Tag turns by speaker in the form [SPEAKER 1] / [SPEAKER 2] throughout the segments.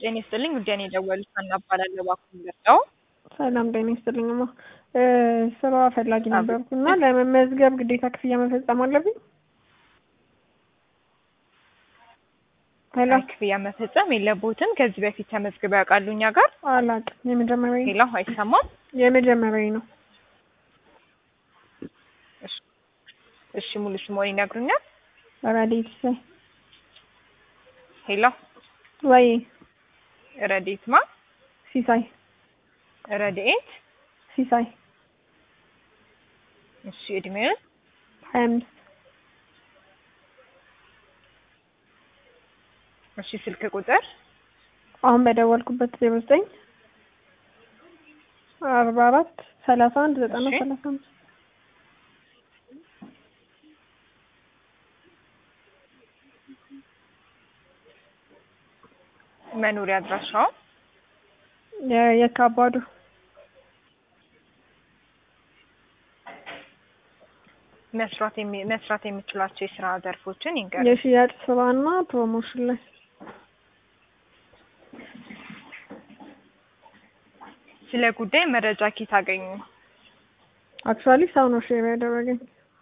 [SPEAKER 1] ጤና ይስጥልኝ ጉዳይ ነው የደወሉት ሀና እባላለሁ እባክዎን ልርዳዎ?
[SPEAKER 2] ሰላም ጤና ይስጥልኝማ ስራ ፈላጊ ነበርኩ እና ለመመዝገብ ግዴታ ክፍያ መፈጸም አለብኝ? ሄሎ
[SPEAKER 1] አይ ክፍያ መፈጸም የለብዎትም። ከዚህ በፊት ተመዝግበው ያውቃሉ እኛ ጋር?
[SPEAKER 2] አላውቅም የመጀመሪያዬ
[SPEAKER 1] ሄሎ አይሰማም?
[SPEAKER 2] የመጀመሪያዬ ነው።
[SPEAKER 1] እሺ እሺ ሙሉ ስምዎን ይነግሩኛል?
[SPEAKER 2] ረዴት ሲሳይ
[SPEAKER 1] ሄሎ
[SPEAKER 2] ወይ
[SPEAKER 1] ረዴት ማ?
[SPEAKER 2] ሲሳይ
[SPEAKER 1] ረድኤት
[SPEAKER 2] ሲሳይ
[SPEAKER 1] እሺ እድሜውን?
[SPEAKER 2] ሀያ አምስት
[SPEAKER 1] እሺ ስልክ ቁጥር?
[SPEAKER 2] አሁን በደወልኩበት ዜሮ ዘጠኝ አርባ አራት ሰላሳ አንድ ዘጠና
[SPEAKER 1] እሺ።
[SPEAKER 2] ሰላሳ አምስት
[SPEAKER 1] መኖሪያ አድራሻው?
[SPEAKER 2] የ- የካባዱ
[SPEAKER 1] መስራት የሚ መስራት የሚችሏቸው የስራ ዘርፎችን ይንገሩ?
[SPEAKER 2] የሽያጭ ስራና ፕሮሞሽን ላይ
[SPEAKER 1] ስለ ጉዳይ መረጃ ኬት አገኙ?
[SPEAKER 2] አክቹዋሊ ሰው ነው ሼር ያደረገኝ።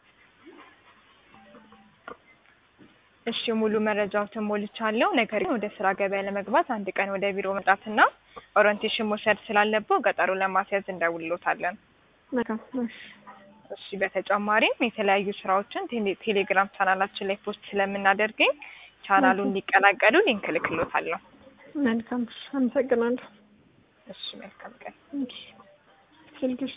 [SPEAKER 1] እሺ ሙሉ መረጃዎትን ሞልቻለሁ። ነገር ግን ወደ ስራ ገበያ ለመግባት አንድ ቀን ወደ ቢሮ መምጣትና ኦሪንቴሽን መውሰድ ስላለብዎ ቀጠሮ ለማስያዝ እንደውልዎታለን።
[SPEAKER 2] መልካም እሺ
[SPEAKER 1] እሺ በተጨማሪም የተለያዩ ስራዎችን ቴሌ ቴሌግራም ቻናላችን ላይ ፖስት ስለምናደርገኝ ቻናሉን እንዲቀላቀሉ ሊንክ እልክልዎታለሁ።
[SPEAKER 2] መልካም እሺ አመሰግናለሁ።
[SPEAKER 1] እሺ መልካም ቀን።
[SPEAKER 2] እሺ ስልክሽ